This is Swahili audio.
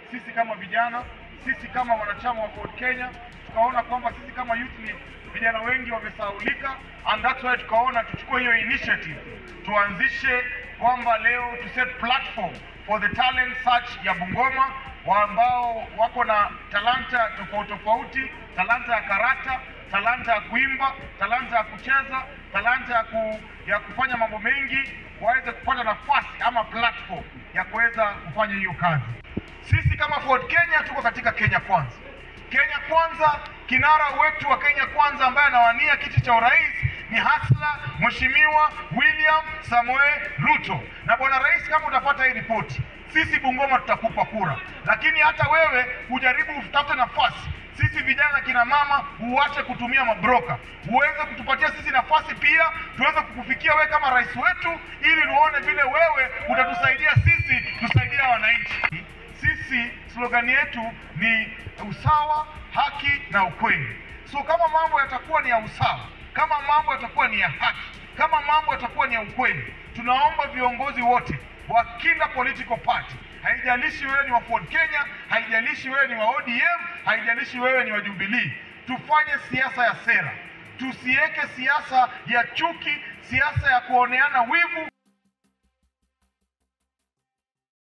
sisi kama vijana, sisi kama wanachama wa Ford Kenya tukaona kwamba sisi kama youth league vijana wengi wamesaulika, and that's why tukaona tuchukue hiyo initiative tuanzishe kwamba leo tu set platform for the talent search ya Bungoma wa ambao wako na talanta tofauti tofauti, talanta ya karata, talanta ya kuimba, talanta ya kucheza, talanta ya, ku, ya kufanya mambo mengi, waweze kupata nafasi ama platform ya kuweza kufanya hiyo kazi. Sisi kama Ford Kenya tuko katika Kenya Kwanza. Kenya Kwanza, kinara wetu wa Kenya Kwanza ambaye anawania kiti cha urais ni hasla Mheshimiwa William Samoei Ruto. Na bwana rais, kama utapata hii ripoti, sisi Bungoma tutakupa kura, lakini hata wewe ujaribu utafute nafasi sisi vijana kina mama uache kutumia mabroka, uweze kutupatia sisi nafasi pia, tuweze kukufikia wewe kama rais wetu, ili tuone vile wewe utatusaidia sisi tusaidia wananchi. Sisi slogani yetu ni usawa, haki na ukweli. So kama mambo yatakuwa ni ya usawa, kama mambo yatakuwa ni ya haki, kama mambo yatakuwa ni ya ukweli, tunaomba viongozi wote wa kila political party haijalishi wewe ni wa Ford Kenya, haijalishi wewe ni wa ODM, haijalishi wewe ni wa Jubilee, tufanye siasa ya sera, tusiweke siasa ya chuki, siasa ya kuoneana wivu.